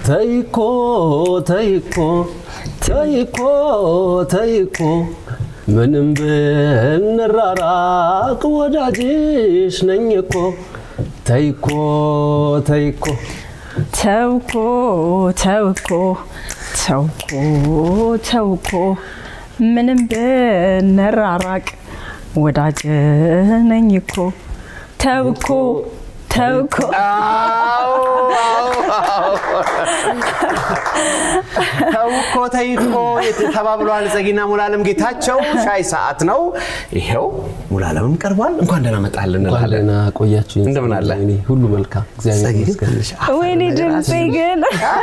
ተይኮ ተይኮ ተይኮ ተይኮ ምንም ብንራራቅ ወዳጅሽ ነኝ እኮ ተይኮ ተይኮ ተውኮ ተውኮ ተውኮ ተውኮ ምንም ብንራራቅ ወዳጅ ነኝ እኮ ተውኮ ተውኮ ተውኮ ተይኮ ተባብለዋል ጸጊና ሙሉዓለም ጌታቸው። ሻይ ሰዓት ነው ይሄው። ሙሉዓለምም ቀርቧል። እንኳን ደህና መጣህልን እንኳን እንላለን። ደህና ቆያችሁኝ። እንደምን አለ? እኔ ሁሉ መልካም እግዚአብሔር ጸጊ ግን ይመስገን። ትንሽ አፈር ወይኔ ነገር ድምፄ አልሽ። ግን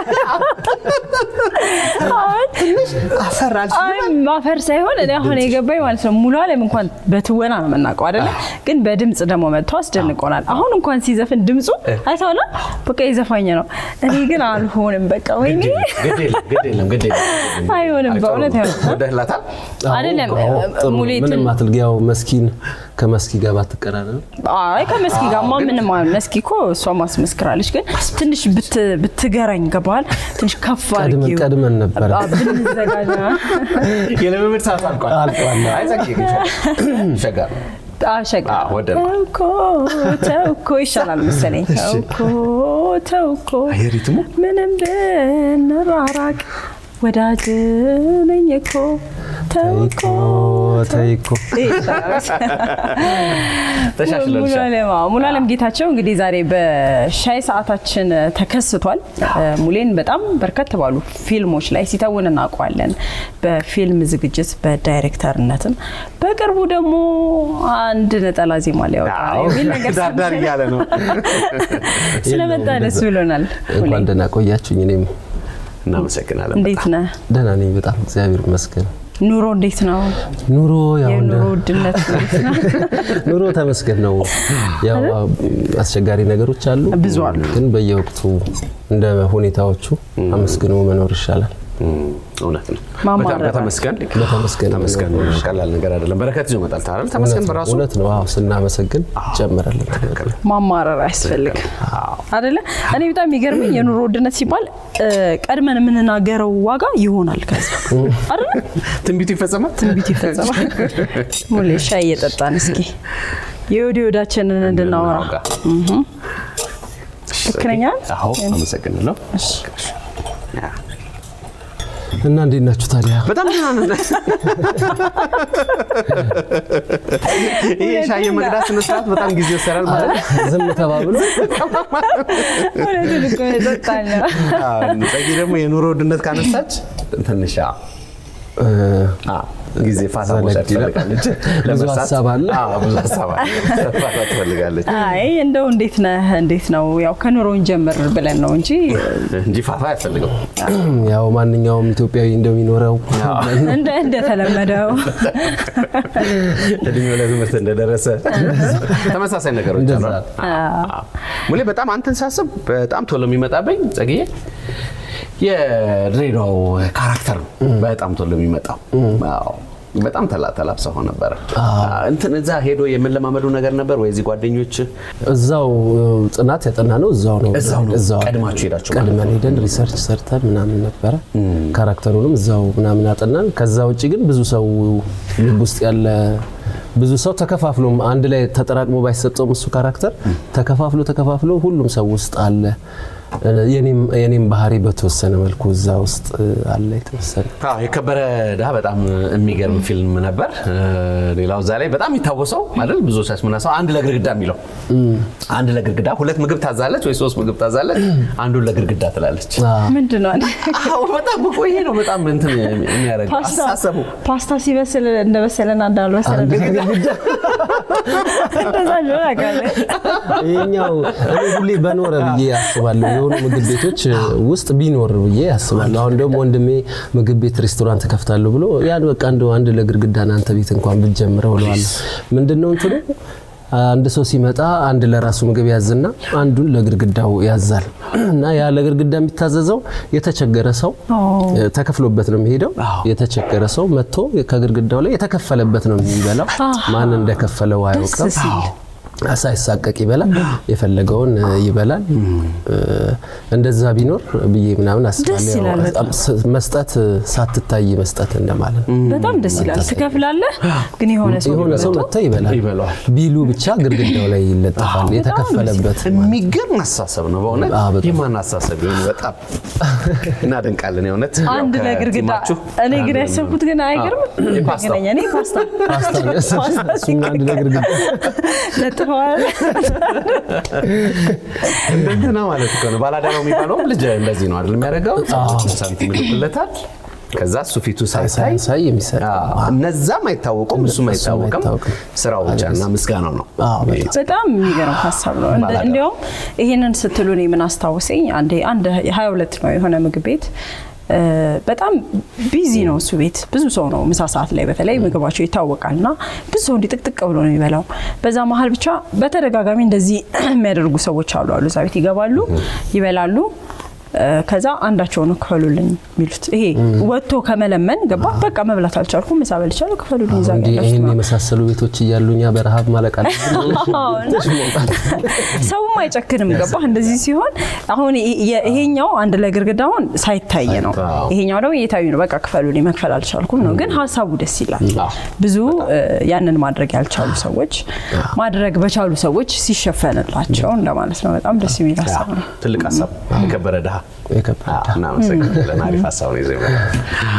አፈር አልሽ። አይ ማፈር ሳይሆን እኔ አሁን የገባኝ ማለት ነው ሙሉ ዓለም እንኳን በትወና ነው የምናውቀው አይደለ? ግን በድምፅ ደግሞ መጥቶ አስደንቆናል። አሁን እንኳን ሲዘፍን ድምፁ አይተዋላ በቃ የዘፋኝ ነው። እኔ ግን አልሆንም በቃ ወይኔ ግድ የለም ግድ የለም ግድ የለም። አይሆንም በእውነት አይሆንም። ወደህላታል አይደለም አዎ፣ ጥሩ ነው። ሙሌ ምንም ትን- አትልጊ። ያው መስኪን ከመስኪ ጋር ባትቀራረብ አይ ከመስኪ ጋማ ምንም አይሆን። መስኪ እኮ እሷ ማስመስክራለች። ግን ትንሽ ብት- ብትገረኝ ገባል ትንሽ ከፍ ቀድመን አድርጊው ቀድመን ነበረ። አ- ብንዘጋጅ የልምምድ ሰዓት አልቋል። አልቋል። አይ ጸጊ ግን ሸጋ ነው። አሸጋ አዎ፣ ወደ- ተውኮ ተውኮ ይሻላል መሰለኝ። ተውኮ ተውኮ አይ ሪትሙ ምንም ብንራራቅ ወዳጅ ነኝ እኮ ተውኮ ተይኮ ተሻሽለልሻል። ሙሉዓለም አዎ፣ ሙሉዓለም ጌታቸው እንግዲህ ዛሬ በሻይ ሰዓታችን ተከስቷል። ሙሌን በጣም በርከት ባሉ ፊልሞች ላይ ሲተውን እናውቀዋለን። በፊልም ዝግጅት በዳይሬክተርነትም በቅርቡ ደግሞ አንድ ነጠላ ዜማ ሊያወጣ ነው የሚል ነገር ዳር ዳር እያለ ነው። ስለመጣ ደስ ብሎናል። ሙሌ እንኳን ደህና ቆያችሁኝ። እኔም እናመሰግናለን። እንዴት ነህ? ደህና ነኝ በጣም እግዚአብሔር ይመስገን። ኑሮ እንዴት ነው? ኑሮ ያው እንደ- የኑሮ ውድነት እንዴት ነው? ኑሮ ተመስገን ነው። ያው አስቸጋሪ ነገሮች አሉ፣ ብዙ አሉ። ግን በየወቅቱ እንደ ሁኔታዎቹ አመስግኖ መኖር ይሻላል። እም፣ እውነት ነው። ማማረር በጣም በተመስገን በተመስገን ተመስገን ቀላል ነገር አይደለም። በረከት ይዞ መጣል ታዲያ ተመስገን በራሱ እውነት ነው። አዎ ስናመሰግን ይጨምራለን። ማማረር አያስፈልግም አደለ? እኔ በጣም የሚገርመኝ የኑሮ ውድነት ሲባል እ፣ ቀድመን የምንናገረው ዋጋ ይሆናል ከዛ አደለ? ትንቢቱ ይፈጸማል። ትንቢቱ ይፈጸማል። ሙሌ ሻይ እየጠጣን እስኪ የወዲ ወዳችንን እንድናወራ እናውጋ። ልክ ነኝ አይደል? አዎ አመሰግናለሁ። ያ፣ እና እንዴት ናችሁ ታዲያ? በጣም ደህና ነን። ይሄ ሻይ የመቅዳት ስነ ስርዓት በጣም ጊዜ ይወሰዳል ማለት ነው። ዝም ተባብሎ እውነቱን እኮ ነው፣ የጠጣን ነው። አዎ፣ ጸጊ ደግሞ የኑሮ ውድነት ካነሳች ትንሽ አዎ፣ እ፣ አዎ፣ ጊዜ ፋታ ዘለግ መውሰድ ይላል። ትፈልጋለች። ብዙ ለመርሳት- ሀሳብ አለ። አዎ፣ ብዙ ሀሳብ አለ። ፋታ ትፈልጋለች አይ እንደው እንዴት ነህ እንዴት ነው ያው ከኑሮውን ጀምር ብለን ነው እንጂ እንጂ ፋታ አያስፈልገው። ያው ማንኛውም ኢትዮጵያዊ እንደሚኖረው እንደ እንደተለመደው እድሜው ለትምህርት እንደደረሰ ተመሳሳይ ነገሮች አሉ። እንደዛ። አዎ። ሙሌ በጣም አንተን ሳስብ በጣም ቶሎ የሚመጣብኝ ጸግዬ የድሬዳው ካራክተር ነው በጣም ቶሎ የሚመጣው። አዎ። በጣም ተላ ተላብሰው ነበረ እንትን እዛ ሄዶ የምንለማመዱ ነገር ነበር ወይ እዚህ ጓደኞች እዛው ጥናት ያጠና ነው እዛው ነው እዛው ነው። እዛው ቀድማችሁ ሄዳችሁ ማለት ቀድመን ሄደን ሪሰርች ሰርተን ምናምን ነበረ ካራክተሩንም እዛው ምናምን አጠናን። ከዛ ውጭ ግን ብዙ ሰው ልብ ውስጥ ያለ ብዙ ሰው ተከፋፍሎም አንድ ላይ ተጠራቅሞ ባይሰጠውም እሱ ካራክተር ተከፋፍሎ ተከፋፍሎ ሁሉም ሰው ውስጥ አለ። የኔም- የኔም ባህሪ በተወሰነ መልኩ እዛ ውስጥ አለ የተወሰነ አዎ የከበረ ድሃ በጣም የሚገርም ፊልም ነበር። ሌላው እዛ ላይ በጣም የሚታወሰው አይደል ብዙዎቻችን ምናሰው አንድ ለግድግዳ የሚለው አንድ ለግድግዳ ሁለት ምግብ ታዛለች ወይ ሶስት ምግብ ታዛለች፣ አንዱን ለግድግዳ ትላለች። ምንድን ነው አዎ በጣም እኮ ይሄ ነው በጣም እንትን የሚያደርገው ፓስታ አስተሳሰቡ። ፓስታ ሲበስል እንደበሰለና እንዳልበሰለ እንደዛ እንደሆነ አውቃለሁ። ይሄኛው እኔ ሁሌ በኖረ ብዬ አስባለሁ። የሆኑ ምግብ ቤቶች ውስጥ ቢኖር ብዬ አስባለሁ። አሁን ደግሞ ወንድሜ ምግብ ቤት ሬስቶራንት ከፍታለሁ ብሎ ያን በቃ እንደው አንድ ለግድግዳ አንተ ቤት እንኳን ብትጀምረው እለዋለሁ። ምንድነው እንትኑ አንድ ሰው ሲመጣ አንድ ለራሱ ምግብ ያዝና አንዱን ለግድግዳው ያዛል እና ያ ለግድግዳ የሚታዘዘው የተቸገረ ሰው ተከፍሎበት ነው የሚሄደው። የተቸገረ ሰው መጥቶ ከግድግዳው ላይ የተከፈለበት ነው የሚበላው። ማን እንደከፈለው አያውቅም። ሳይሳቀቅ ይበላል፣ የፈለገውን እ, ይበላል። እ, እንደዛ ቢኖር ብዬ ምናምን አስባለሁ። ደስ ይላል ያው ስ- መስጠት ሳትታይ መስጠት እንደማለት ነው። በጣም ደስ ይላል። ትከፍላለህ፣ ግን የሆነ ሰው የሆነ ሰው መጥቶ ይበላል ይበላዋል። ቢሉ ብቻ ግድግዳው ላይ ይለጠፋል። የተከፈለበት የሚገርም አስተሳሰብ ነው በእውነት አዎ፣ በጣም። የማን አስተሳሰብ ይሆን በጣም እናደንቃለን የእውነት አንድ ያው ለግርግዳ ከቲማችሁ እኔ ግን አንዱ ያሰብኩት ግን አይገርም የፓስታ። ገናኛ እኔ ፓስታ ፓስታ ነው ያሰብኩት። ፓስታ እሱም አንድ ለግድግዳ ለጥፈዋል። እንደገና ማለት እኮ ነው ባላዳራው የሚባለው ልጅ እንደዚህ ነው አይደል የሚያደርገው ሳንቲም ይልክለታል ከዛ እሱ ፊቱ ሳይታይ ሳይ የሚሰጥ አዎ፣ እነዛም አይታወቁም እሱም እሱም አይታወቅም አይታወቅም። ስራው ብቻ እና ምስጋናው ነው አዎ፣ በጣም። በጣም የሚገርም ሀሳብ ነው። እንደ- ባላደራ። እንዲያውም ይህንን ስትሉ እኔ ምን አስታወሰኝ፣ አንዴ አንድ ሀያ ሁለት ነው የሆነ ምግብ ቤት እ፣ በጣም ቢዚ ነው እሱ ቤት ብዙ ሰው ነው ምሳ ሰዓት ላይ በተለይ ምግባቸው ይታወቃል እና ብዙ ሰው እንዲህ ጥቅጥቅ ብሎ ነው የሚበላው። በዛ መሀል ብቻ በተደጋጋሚ እንደዚህ የሚያደርጉ ሰዎች አሉ አሉ እዛ ቤት ይገባሉ፣ ይበላሉ እ፣ ከዛ አንዳቸው ነው ክፈሉልኝ የሚሉት። ይሄ ወጥቶ ከመለመን ገባ በቃ መብላት አልቻልኩም ምሳ በልቻለሁ ክፈሉልኝ እዛ እንዲህ ያላችሁ ይህን ምናምን። የመሳሰሉ ቤቶች እያሉ እኛ በረሃብ ማለቅ አለብን። አዎ፣ እና ሰውም አይጨክንም። ገባ እንደዚህ ሲሆን አሁን ይ- የ- ይሄኛው አንድ ላይ ግድግዳውን ሳይታይ ነው፣ አዎ። ይሄኛው ደግሞ እየታዩ ነው። በቃ ክፈሉልኝ መክፈል አልቻልኩም ነው። ግን ሀሳቡ ደስ ይላል። አዎ። ብዙ እ፣ ያንን ማድረግ ያልቻሉ ሰዎች ማድረግ በቻሉ ሰዎች ሲሸፈንላቸው እንደማለት ነው። በጣም ደስ የሚል ሀሳብ ነው። ትልቅ ሀሳብ የከበረ ድሃ የከበደ አዎ፣ እናመሰግናለን አሪፍ ሀሳብ ነው ይዘው የመጣው።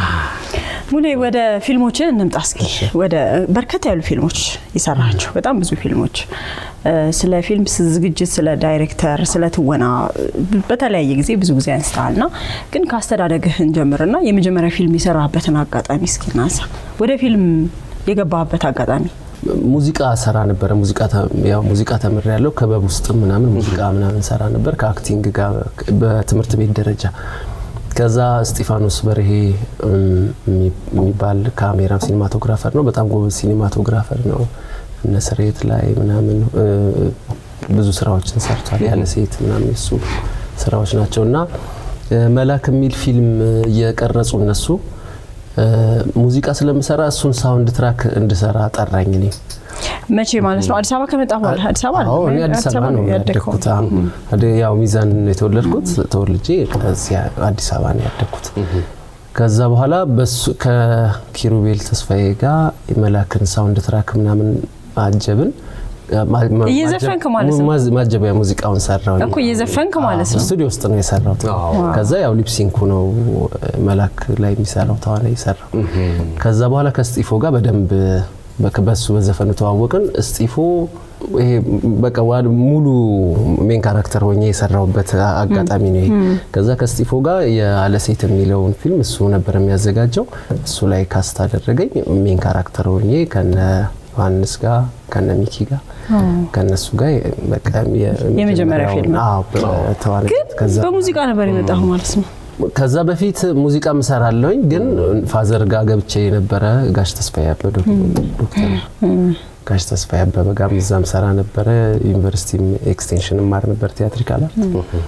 ሙሌ ወደ ፊልሞችን እንምጣ እስኪ። ወደ በርከት ያሉ ፊልሞች የሰራቸው በጣም ብዙ ፊልሞች እ፣ ስለ ፊልም ስ- ዝግጅት፣ ስለ ዳይሬክተር፣ ስለ ትወና እ፣ በተለያየ ጊዜ ብዙ ጊዜ አንስተሃል ና ግን ከአስተዳደግህ እንጀምርና የመጀመሪያ ፊልም የሰራህበትን አጋጣሚ እስኪ እናንሳ። ወደ ፊልም የገባህበት አጋጣሚ ሙዚቃ ሰራ ነበረ። ሙዚቃ ተ- ያው ሙዚቃ ተምሬ ያለው ክበብ ውስጥም ምናምን ሙዚቃ ምናምን ሰራ ነበር ከአክቲንግ ጋር በትምህርት ቤት ደረጃ። ከዛ እስጢፋኖስ በርሄ እም፣ የሚ- የሚባል ካሜራ ሲኒማቶግራፈር ነው። በጣም ጎበዝ ሲኒማቶግራፈር ነው። እነ ስሬት ላይ ምናምን እ፣ ብዙ ስራዎችን ሰርቷል። ያለ ሴት ምናምን የሱ ስራዎች ናቸው እና እ፣ መላክ የሚል ፊልም እየቀረጹ እነሱ እ፣ ሙዚቃ ስለምሰራ እሱን ሳውንድ ትራክ እንድሰራ ጠራኝ እኔ መቼ ማለት ነው? አዲስ አበባ ከመጣ በኋላ አዲስ አበባ አዎ እኔ አዲስ አበባ ነው ያደግኩት። አዎ። አደ- ያው ሚዛን ነው የተወለድኩት። ተወልጄ ከዚያ አዲስ አበባ ነው ያደግኩት። ከዛ በኋላ በሱ ከኪሩቤል ተስፋዬ ጋር የመላክን ሳውንድ ትራክ ምናምን አጀብን። ማ- ማ- እየዘፈንክ ማለት ነው? ማዝ- ማጀቢያ ሙዚቃውን ሰራው እኮ እየዘፈንክ ማለት ነው። ስቱዲዮ ውስጥ ነው የሰራው። ከዛ ያው ሊፕሲንኩ ነው መላክ ላይ የሚሰራው ተዋናይ የሰራው። ከዛ በኋላ ከስጢፎ ጋር በደንብ በ- በሱ በዘፈኑ ተዋወቅን። እስጢፎ ይሄ በቃ ዋ- ሙሉ ሜን ካራክተር ሆኜ የሰራውበት አጋጣሚ ነው ይሄ። ከዛ ከስጢፎ ጋር የአለ ሴት የሚለውን ፊልም እሱ ነበር የሚያዘጋጀው። እሱ ላይ ካስት አደረገኝ ሜን ካራክተር ሆኜ ከነ ዮሐንስ ጋር ከነ ሚኪ ጋር ከነሱ ጋር በቃ የመጀመሪያ ፊልም ነው። አዎ በተዋናይ ግን ከዛ በሙዚቃ ነበር የመጣሁ ማለት ነው። ከዛ በፊት ሙዚቃ ምሰራለሁኝ ግን ፋዘር ጋር ገብቼ የነበረ ጋሽ ተስፋዬ አበበ ዶክተር ጋሽ ተስፋዬ አበበ ጋር እዛም ሰራ ነበረ። ዩኒቨርሲቲም ኤክስቴንሽን ማር ነበር ቲያትሪካል አርት።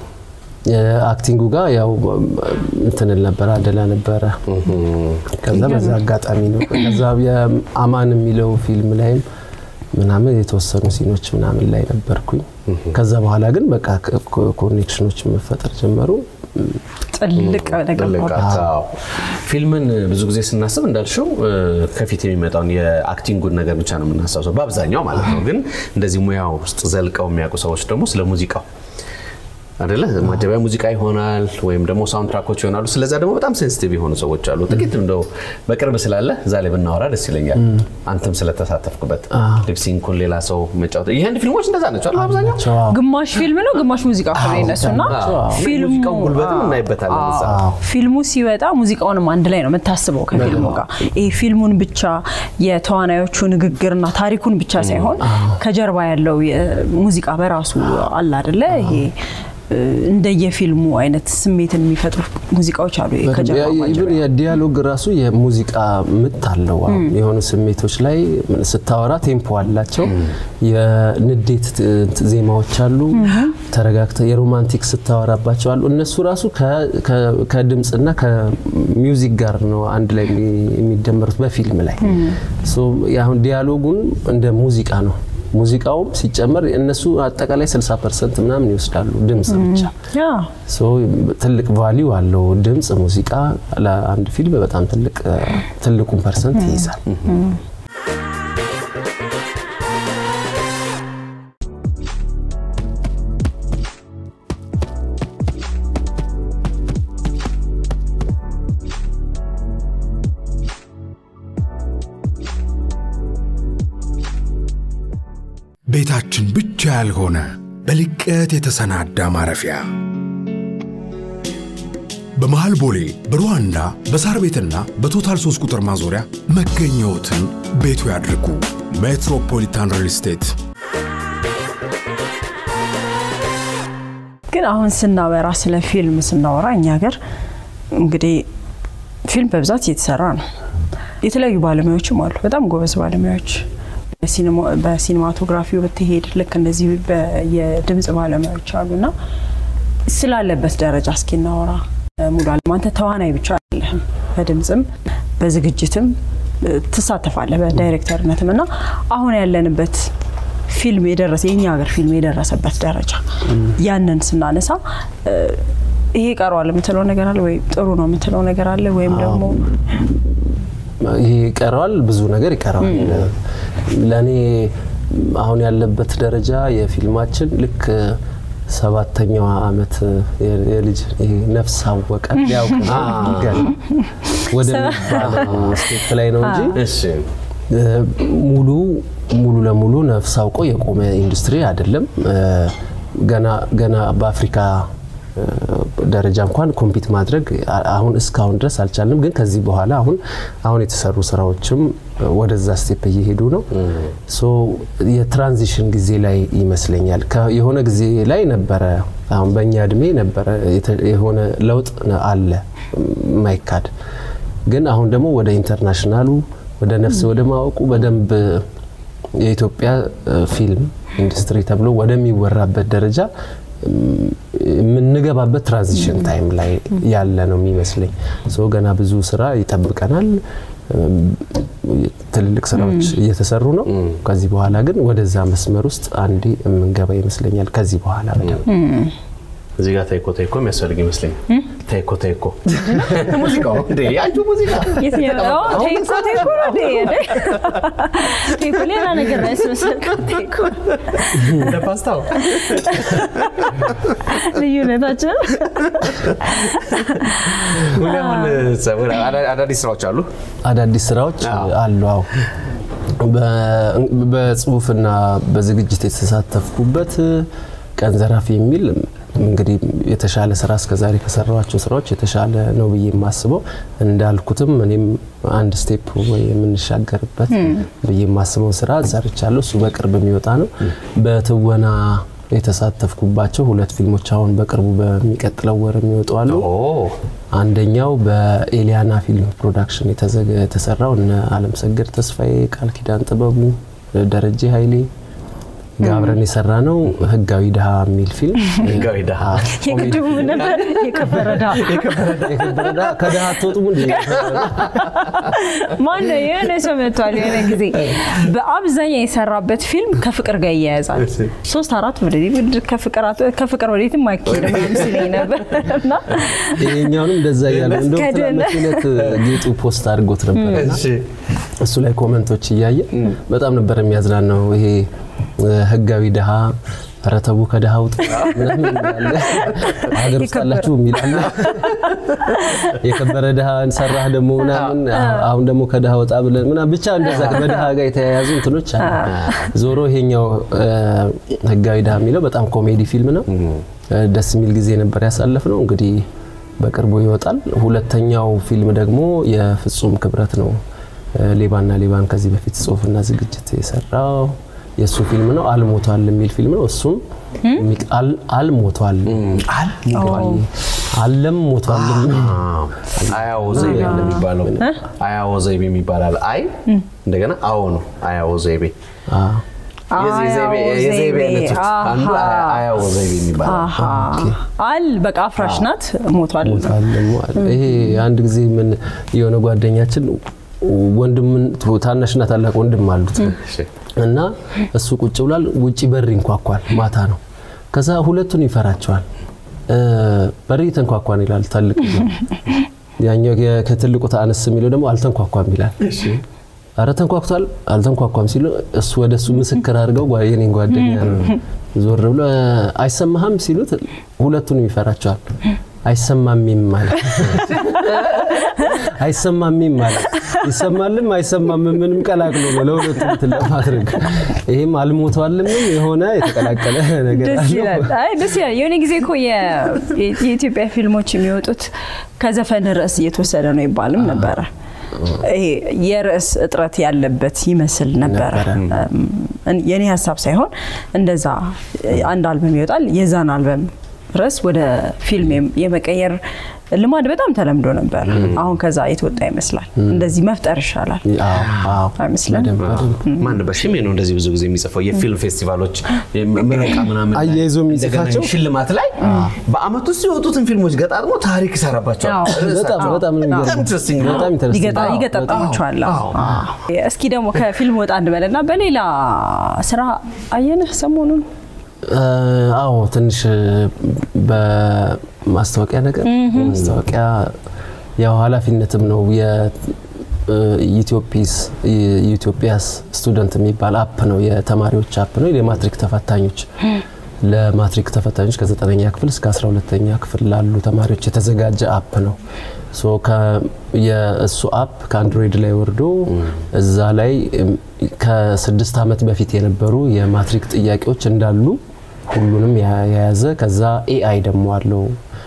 አክቲንጉ ጋር ያው እንትንል ነበረ አደላ ነበረ። ከዛ በዛ አጋጣሚ ነው። ከዛ የአማን የሚለው ፊልም ላይም ምናምን የተወሰኑ ሲኖች ምናምን ላይ ነበርኩኝ። ከዛ በኋላ ግን በቃ ኮኔክሽኖች መፈጠር ጀመሩ። ጥልቅ ነገር ጥልቅ አዎ። ፊልምን ብዙ ጊዜ ስናስብ እንዳልሽው እ፣ ከፊት የሚመጣውን የአክቲንጉን ነገር ብቻ ነው የምናስታውሰው በአብዛኛው ማለት ነው። ግን እንደዚህ ሙያው ውስጥ ዘልቀው የሚያውቁ ሰዎች ደግሞ ስለ ሙዚቃው አደለ ማጀቢያ ሙዚቃ ይሆናል ወይም ደግሞ ሳውንድ ትራኮች ይሆናሉ። ስለዛ ደግሞ በጣም ሴንሲቲቭ የሆኑ ሰዎች አሉ። ጥቂት እንደው በቅርብ ስላለ እዛ ላይ ብናወራ ደስ ይለኛል። አንተም ስለተሳተፍክበት ሊፕሲንኩን ሌላ ሰው መጫወት ይህን ፊልሞች እንደዛ ናቸው አይደል? አብዛኛው ግማሽ ፊልም ነው፣ ግማሽ ሙዚቃ ነው የነሱና ፊልሙ ሙዚቃውን ጉልበትም እናይበታለን እዛ ፊልሙ ሲወጣ ሙዚቃውንም አንድ ላይ ነው የምታስበው ከፊልሙ ጋር። ይሄ ፊልሙን ብቻ የተዋናዮቹ ንግግርና ታሪኩን ብቻ ሳይሆን ከጀርባ ያለው ሙዚቃ በራሱ አለ አይደለ? ይሄ እ፣ እንደየፊልሙ አይነት ስሜትን የሚፈጥሩ ሙዚቃዎች አሉ። ይሄ ከጀርባ ማጀቢያ። ኢቭን የዲያሎግ ራሱ የሙዚቃ ምት አለው። አሁን የሆኑ ስሜቶች ላይ ስታወራ ቴምፖ አላቸው። የንዴት ት- ዜማዎች አሉ። ተረጋግተ የሮማንቲክ ስታወራባቸው አሉ። እነሱ ራሱ ከ- ከ- ከድምፅና ከሚውዚክ ጋር ነው አንድ ላይ የሚ- የሚደመሩት በፊልም ላይ ሶ አሁን ዲያሎጉን እንደ ሙዚቃ ነው ሙዚቃውም ሲጨመር እነሱ አጠቃላይ 60 ፐርሰንት ምናምን ይወስዳሉ ድምፅ ብቻ። ያ ሶ ትልቅ ቫሊዩ አለው ድምፅ ሙዚቃ ለአንድ ፊልም በጣም ትልቅ ትልቁን ፐርሰንት ይይዛል። ቤታችን ብቻ ያልሆነ በልቀት የተሰናዳ ማረፊያ በመሃል ቦሌ በሩዋንዳ በሳር ቤትና በቶታል 3 ቁጥር ማዞሪያ መገኘዎትን ቤቱ ያድርጉ። ሜትሮፖሊታን ሪል ስቴት ግን አሁን ስናወራ ስለ ፊልም ስናወራ እኛ ሀገር እንግዲህ ፊልም በብዛት እየተሰራ ነው። የተለያዩ ባለሙያዎችም አሉ፣ በጣም ጎበዝ ባለሙያዎች። በሲኒማቶግራፊው ብትሄድ ልክ እንደዚህ የድምፅ ባለሙያዎች አሉና ስላለበት ደረጃ እስኪ እናወራ። ሙሉ አለም አንተ ተዋናይ ብቻ አይደለህም፣ በድምፅም በዝግጅትም ትሳተፋለህ በዳይሬክተርነትም እና አሁን ያለንበት ፊልም የደረሰ የኛ ሀገር ፊልም የደረሰበት ደረጃ ያንን ስናነሳ ይሄ ቀረዋል የምትለው ነገር አለ ወይ? ጥሩ ነው የምትለው ነገር አለ ወይም ደግሞ ይሄ ይቀረዋል፣ ብዙ ነገር ይቀረዋል። ለእኔ አሁን ያለበት ደረጃ የፊልማችን ልክ ሰባተኛው ዓመት የልጅ ይሄ ነፍስ አወቀ ሊያውቅ ነው ገና ወደሚባለው ስቴፕ ላይ ነው እንጂ እሺ ሙሉ ሙሉ ለሙሉ ነፍስ አውቆ የቆመ ኢንዱስትሪ አይደለም። ገና ገና በአፍሪካ ደረጃ እንኳን ኮምፒት ማድረግ አሁን እስካሁን ድረስ አልቻልንም። ግን ከዚህ በኋላ አሁን አሁን የተሰሩ ስራዎችም ወደዛ ስቴፕ እየሄዱ ነው። ሶ የትራንዚሽን ጊዜ ላይ ይመስለኛል። የሆነ ጊዜ ላይ ነበረ፣ አሁን በእኛ እድሜ ነበረ የሆነ ለውጥ አለ ማይካድ። ግን አሁን ደግሞ ወደ ኢንተርናሽናሉ ወደ ነፍስ ወደ ማወቁ በደንብ የኢትዮጵያ ፊልም ኢንዱስትሪ ተብሎ ወደሚወራበት ደረጃ የምንገባበት ትራንዚሽን ታይም ላይ ያለ ነው የሚመስለኝ። ሶ ገና ብዙ ስራ ይጠብቀናል። ትልልቅ ስራዎች እየተሰሩ ነው። ከዚህ በኋላ ግን ወደዛ መስመር ውስጥ አንዴ የምንገባ ይመስለኛል። ከዚህ በኋላ በደንብ እዚህ ጋር ታይኮ ታይኮ የሚያስፈልግ ይመስለኛል። ታይኮ ታይኮ ሙዚቃው እንዴ ያንቺ ሙዚቃ ቴኮ ቴኮ ነው እንዴ? ቴኮ ሌላ ነገር ነው ያስመሰልከው። ቴኮ እንደ ፓስታው ልዩነታችን ሁን አዳዲስ ስራዎች አሉ። አዳዲስ ስራዎች አሉ። አዎ በጽሁፍና በዝግጅት የተሳተፍኩበት ቀን ዘራፊ የሚል እንግዲህ የተሻለ ስራ እስከዛሬ ከሰራኋቸው ስራዎች የተሻለ ነው ብዬ የማስበው እንዳልኩትም እኔም አንድ ስቴፕ ወይ የምንሻገርበት ብዬ የማስበው ስራ ሰርቻለሁ። እሱ በቅርብ የሚወጣ ነው። በትወና የተሳተፍኩባቸው ሁለት ፊልሞች አሁን በቅርቡ በሚቀጥለው ወር የሚወጡ አሉ። አንደኛው በኤሊያና ፊልም ፕሮዳክሽን የተሰራው እነ አለም ሰገድ ተስፋዬ፣ ቃል ኪዳን ጥበቡ፣ ደረጀ ኃይሌ ጋብረን የሰራ ነው ህጋዊ ድሃ የሚል ፊልም። ህጋዊ ድሃ የቅድሙ ነበር የከበረ ድሃ የከበረ ድሃ ከድሃ አትወጡም እንዴ? ማነው የሆነ ሰው መጥቷል የሆነ ጊዜ በአብዛኛው የሰራበት ፊልም ከፍቅር ጋር ይያያዛል። ሶስት አራት ወደዚህ ከፍቅር ወዴትም አይካሄድም ምናምን ሲለኝ ነበር እና ይሄኛውንም እንደዛ እያለ እንደውም መስከድን። ትናንት ዕለት ጌጡ ፖስት አድርጎት ነበር እና እሱ ላይ ኮመንቶች እያየ በጣም ነበር የሚያዝናናው። ይሄ ህጋዊ ድሃ ረተቡ ከድሃ ውጥ ምናምን ይላል። ሀገር ውስጥ አላችሁ የሚላለ የከበረ ድሃ ሰራህ ደግሞ ምናምን አሁን ደግሞ ከድሃ ወጣ ብለን ምናምን ብቻ እንደዛ በድሃ ጋር የተያያዙ እንትኖች አሉ። ዞሮ ይሄኛው ህጋዊ ድሃ የሚለው በጣም ኮሜዲ ፊልም ነው። ደስ የሚል ጊዜ ነበር ያሳለፍ ነው። እንግዲህ በቅርቡ ይወጣል። ሁለተኛው ፊልም ደግሞ የፍጹም ክብረት ነው። ሌባና ሌባን ከዚህ በፊት ጽሁፍና ዝግጅት የሰራው የእሱ ፊልም ነው። አልሞቷል የሚል ፊልም ነው። እሱም አልሞቷል አለም ሞቷል አያዎ ዘይቤ እንደሚባለው አያዎ ዘይቤ የሚባላል። አይ እንደገና አዎ ነው። አያዎ ዘይቤ የዘይቤ አይነቶች አንዱ አያዎ ዘይቤ የሚባለው አል በቃ አፍራሽ ናት ሞቷል። ይሄ አንድ ጊዜ ምን የሆነ ጓደኛችን ወንድምን ታናሽና ታላቅ ወንድም አሉት እና እሱ ቁጭ ብሏል። ውጪ በር ይንኳኳል። ማታ ነው። ከዛ ሁለቱን ይፈራቸዋል። እ፣ በር እየተንኳኳን ይላል ትልቅ ያኛው የ- ከትልቁ አነስ የሚለው ደግሞ አልተንኳኳም ይላል። አረ ተንኳኩቷል አልተንኳኳም ሲሉ እሱ ወደ እሱ ምስክር አድርገው ጓ- የኔን ጓደኛ ነው ዞር ብሎ "እ፣ አይሰማህም ሲሉት ሁለቱንም ይፈራቸዋል። አይሰማሚም ማለት አይሰማሚም ማለት ይሰማልም አይሰማምም ምንም ቀላቅሎ ነው ለሁለቱም እንትን ለማድረግ ይሄም አልሞቷልም የሆነ የተቀላቀለ ነገር ደስ አለው። ይላል። አይ ደስ ይላል። የሆነ ጊዜ እኮ የ- የኢትዮጵያ ፊልሞች የሚወጡት ከዘፈን ርዕስ እየተወሰደ ነው ይባልም ነበረ። ይሄ የርዕስ እጥረት ያለበት ይመስል ነበረ። እም፣ የኔ ሀሳብ ሳይሆን እንደዛ አንድ አልበም ይወጣል። የዛን አልበም ርዕስ ወደ ፊልም የም- የመቀየር ልማድ በጣም ተለምዶ ነበር። አሁን ከዛ የተወጣ ይመስላል። እንደዚህ መፍጠር ይሻላል አዎ፣ አዎ። አይመስልም? በደንብ በደንብ ማን ነበር ሽሜ ነው እንደዚህ ብዙ ጊዜ የሚጽፈው የፊልም ፌስቲቫሎች ምረቃ ምናምን ላይ፣ አያይዞ የሚጽፋቸው? እንደገና ሽልማት ላይ በአመት ውስጥ የወጡትን ፊልሞች ገጣጥሞ ታሪክ ይሰራባቸዋል። አዎ። በጣም በጣም ነው የሚገርመው። በጣም interesting ነው። በጣም ኢንተረስቲንግ ይገጣ- ይገጣጥማቸዋል። አዎ፣ አዎ። እስኪ ደግሞ ከፊልም ወጣ እንበልና በሌላ ስራ አየንህ ሰሞኑን እ፣ አዎ ትንሽ በማስታወቂያ ነገር ማስታወቂያ ያው ኃላፊነትም ነው የኢትዮፒስ የኢትዮጵያስ ስቱደንት የሚባል አፕ ነው የተማሪዎች አፕ ነው የማትሪክ ተፈታኞች ለማትሪክ ተፈታኞች ከዘጠነኛ ክፍል እስከ 12ተኛ ክፍል ላሉ ተማሪዎች የተዘጋጀ አፕ ነው። ሶ ከ- የእሱ አፕ ከአንድሮይድ ላይ ወርዶ እዛ ላይ እም፣ ከስድስት ዓመት በፊት የነበሩ የማትሪክ ጥያቄዎች እንዳሉ ሁሉንም ያ- የያዘ ከዛ ኤአይ ደግሞ አለው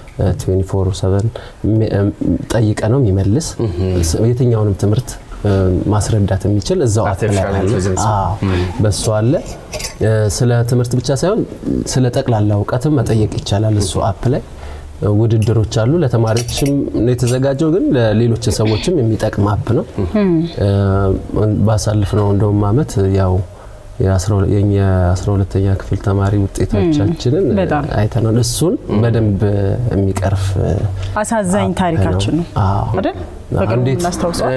24/7 ሚ- እም፣ ጠይቀ ነው የሚመልስ ስ- የትኛውንም ትምህርት እ፣ ማስረዳት የሚችል እዛው አፕ ላይ Artificial አለ። intelligence። አዎ፣ በሱ አለ። እ፣ ስለ ትምህርት ብቻ ሳይሆን ስለ ጠቅላላ እውቀትም መጠየቅ ይቻላል እሱ አፕ ላይ እ፣ ውድድሮች አሉ። ለተማሪዎችም ነው የተዘጋጀው፣ ግን ለሌሎች ሰዎችም የሚጠቅም አፕ ነው። እ፣ ባሳለፍነው እንደውም አመት ያው የኛ የአስራ ሁለተኛ ክፍል ተማሪ ውጤቶቻችንን እ፣ በጣም። አይተናል። እሱን በደንብ የሚቀርፍ እ፣ አሳዛኝ ታሪካችን ነው አዎ። አይደል? በቅርቡ እንዴት? እናስታውሰዋል።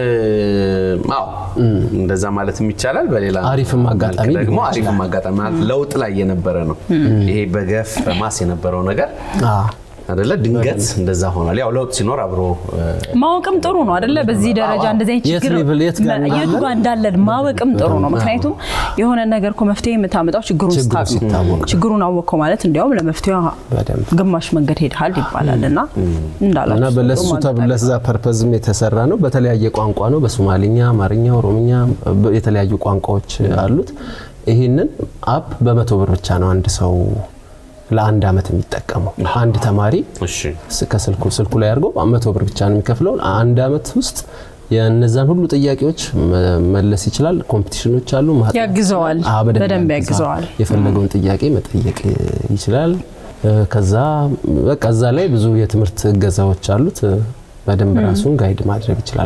አዎ እንደዛ ማለትም ይቻላል። በሌላ አሪፍም አጋጣሚ መልክ ደግሞ ሊሆን አሪፍም አጋጣሚ ማለት ለውጥ ላይ የነበረ ነው። ይሄ በገፍ በማስ የነበረው ነገር አዎ። አይደለ ድንገት እንደዛ ሆኗል። ያው ለውጥ ሲኖር አብሮ እ፣ ማወቅም ጥሩ ነው አይደለ? በዚህ ደረጃ እንደዚህ አይነት የት ችግር ሌቭል የት ጋር መ- የቱ ጋር እንዳለን ማወቅም ጥሩ ነው። ምክንያቱም የሆነ ነገር እኮ መፍትሄ የምታመጣው ችግሩን ችግሩ ስታውቅ ነው። ሲታወቅ ነው። ችግሩን አወቅከው ማለት እንዲያውም ለመፍትሄ በደንብ ግማሽ መንገድ ሄድሃል ይባላል እና እና እንዳላችሁ በለሱ ተብ- ለዛ ፐርፐዝም የተሰራ ነው። በተለያየ ቋንቋ ነው። በሶማሊኛ፣ አማርኛ፣ ኦሮምኛ በ- የተለያዩ ቋንቋዎች አሉት። ይህንን አፕ በመቶ ብር ብቻ ነው አንድ ሰው ለአንድ አመት የሚጠቀመው። አንድ ተማሪ እሺ ስ- ከስልኩ ስልኩ ላይ አድርጎ መቶ ብር ብቻ ነው የሚከፍለው። አንድ አመት ውስጥ የእነዛን ሁሉ ጥያቄዎች መ- መለስ ይችላል። ኮምፒቲሽኖች አሉ። ማጥናት- ያግዘዋል። አዎ፣ በደንብ ያግዘዋል። የፈለገውን ጥያቄ መጠየቅ ይችላል። እ፣ ከዛ በቃ እዛ ላይ ብዙ የትምህርት እገዛዎች አሉት። እ፣ በደንብ ራሱን ጋይድ ማድረግ ይችላል።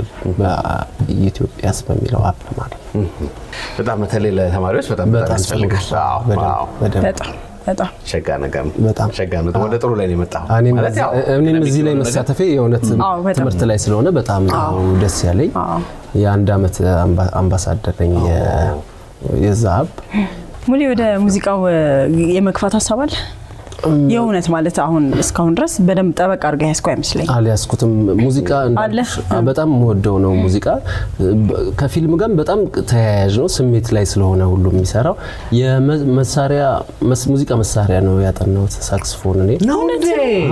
በኢትዮጵያስ በሚለው አፕ ማለት ነው። በጣም በተለይ ለተማሪዎች በጣም በጣም በጣም ያስፈልጋል። ጥሩ። አዎ፣ በደንብ አዎ። በደንብ በጣም በጣም ሸጋ ነገር ነው። በጣም። ሸጋ ነው። ወደ ጥሩ ላይ ነው የመጣው። እኔም ማለት ያው እኔም እዚህ ላይ ነገር- መሳተፌ የእውነት አዎ፣ በጣም። ትምህርት ላይ ስለሆነ በጣም ነው ደስ ያለኝ። አዎ። የአንድ አመት አምባ- አምባሳደር ነኝ የ- የዛ አፕ ሙሌ ወደ ሙዚቃው እ፣ የመግፋት ሀሳብ አለ? የእውነት ማለት አሁን እስካሁን ድረስ በደንብ ጠበቅ አድርጋ ያስኩ አይመስለኝ አልያዝኩትም። ሙዚቃ እንዳልኩሽ አለ? በጣም የምወደው ነው ሙዚቃ። በ- ከፊልም ጋር በጣም ተያያዥ ነው። ስሜት ላይ ስለሆነ ሁሉ የሚሰራው የመሳሪያ ሙዚቃ መሳሪያ ነው ያጠናሁት ሳክስፎን እኔ ነው እንዴ?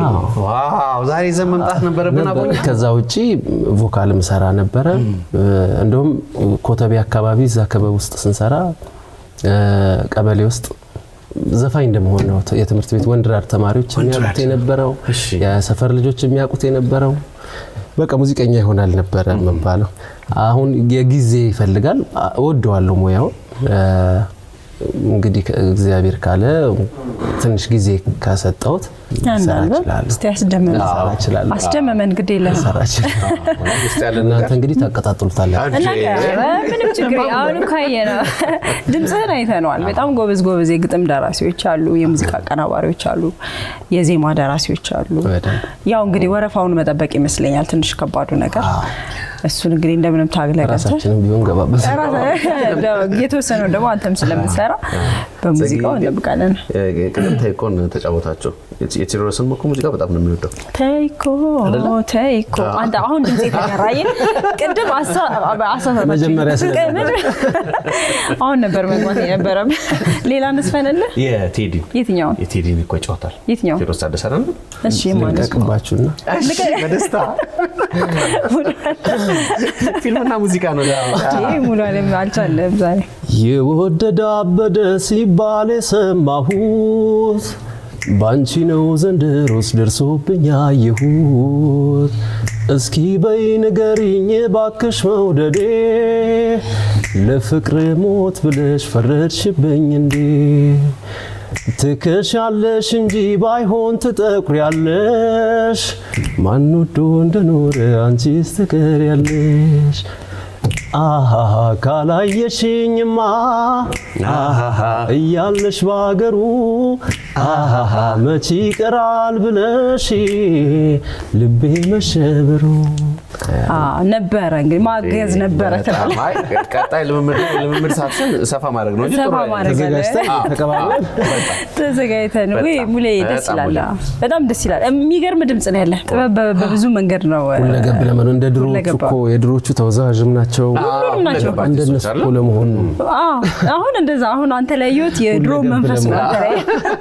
ዋው ዛሬ ይዘን መምጣት ነበረብን። ነበር። አቦኛ ከዛ ውጪ ቮካልም ሰራ ነበረ። እንደውም ኮተቤ አካባቢ እዛ ክበብ ውስጥ ስንሰራ እ፣ ቀበሌ ውስጥ ዘፋኝ እንደመሆን ነው የትምህርት ቤት ወንድራድ ተማሪዎች የሚያውቁት የነበረው እሺ። የሰፈር ልጆች የሚያውቁት የነበረው በቃ ሙዚቀኛ ይሆናል ነበረ የምባለው። አሁን የጊዜ ይፈልጋል። አ- እወደዋለሁ ሙያውን እ፣ እንግዲህ እግዚአብሔር ካለ ትንሽ ጊዜ ከሰጠሁት ልሰራ አንዳንዱ እችላለሁ። እስቲ አስደምመን ልሰራ እችላለሁ። አስደምመን ግድ የለም ልሰራ እችላለሁ። ውስጥ ያለ እናንተ እንግዲህ ታቀጣጥሉታላችሁ። አንቺ- እና ምንም ችግር የለም። አሁን እኮ አየነው ድምፅህን አይተነዋል። በጣም ጎበዝ ጎበዝ የግጥም ደራሲዎች አሉ፣ የሙዚቃ አቀናባሪዎች አሉ፣ የዜማ ደራሲዎች አሉ። በደንብ። ያው እንግዲህ ወረፋውን መጠበቅ ይመስለኛል ትንሽ ከባዱ ነገር። እሱን እንግዲህ እንደምንም ታግለህ ገብተህ ራሳችንም ቢሆን ገባበት የተወሰነው ደግሞ አንተም ስለምትሰራ በሙዚቃው እንጠብቃለን። ቅድም ታይኮን ተጫወታቸው። የቴዎድሮስን እኮ ሙዚቃ በጣም ነው የሚወደው። ተይኮ ተይኮ አንተ አሁን ድምፅ የተገራየ ቅድም አሳ- አሳሳታችሁ። መጀመሪያ ስለነበረ። አሁን ነበር መግባት የነበረም ሌላ እንስፈንልህ የቴዲን የትኛውን የቴዲን እኮ ይጫወታል። የትኛውን? ቴዎድሮስ ታደሰ አይደል? እሺ ማለት ነው ልቀቅባችሁና በደስታ ፊልምና ሙዚቃ ነው። ይህ ሙሉ አለም አልቻለም ዛሬ የወደደ አበደ ሲባል የሰማሁት ባንቺ ነው ዘንድሮስ ደርሶብኝ አየሁት። እስኪ በይ ንገሪኝ ባክሽ መውደዴ ለፍቅር ሞት ብለሽ ፈረድሽብኝ እንዴ? ትከሻለሽ እንጂ ባይሆን ትጠቁሪያለሽ። ማን ወዶ እንደኖረ አንቺስ ትቀሪያለሽ። አሃሃ ካላየሽኝማ አሃሃ እያለሽ ባገሩ አሃሃ መቼ ይቀራል ብለሽ ልቤ መሸበሩ። አዎ፣ ነበረ እንግዲህ ማገዝ ነበረ ትላለህ። አይ፣ ቀጣይ ልምምድ ልምምድ ሰዓትሽን ሰፋ ማድረግ ነው እንጂ ሰፋ ጥሩ አይደለም። ማድረግ አለ። ተዘጋጅተን ተቀባብለን ተዘጋጅተን ወይ በጣም፣ ሙሌ ደስ በጣም ይላል። ሙሌ። በጣም ደስ ይላል። የሚገርም ድምፅ ነው ያለ። ጥበብ በ- በብዙ መንገድ ነው ሁለገብ ለመሆን እንደ ድሮዎቹ ሁለገባ። እኮ የድሮዎቹ ተወዛዋዥም ናቸው። ሁሉም ናቸው። ሁለገብ እንደነሱ አርቲስቶች እኮ አሉ። ለመሆን ነው። አዎ፣ አሁን እንደዛ አሁን አንተ ላይ ያየሁት የድሮ ሁለገብ መንፈስ ነው። ለመሆን። አንተ ላይ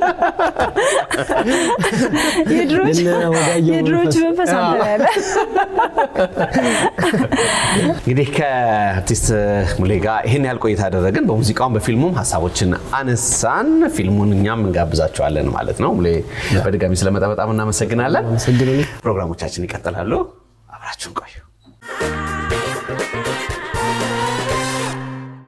የድሮች የነ ወጋየሁ የድሮች መንፈስ። መንፈስ አንተ ላይ ያለ። እንግዲህ ከአርቲስት ሙሌ ጋር ይህን ያህል ቆይታ አደረግን። በሙዚቃውም በፊልሙም ሀሳቦችን አነሳን። ፊልሙን እኛም እንጋብዛቸዋለን ማለት ነው። ሙሌ በድጋሚ ስለመጣ በጣም እናመሰግናለን። አመሰግናለሁ። ፕሮግራሞቻችን ይቀጥላሉ። አብራችሁን ቆዩ።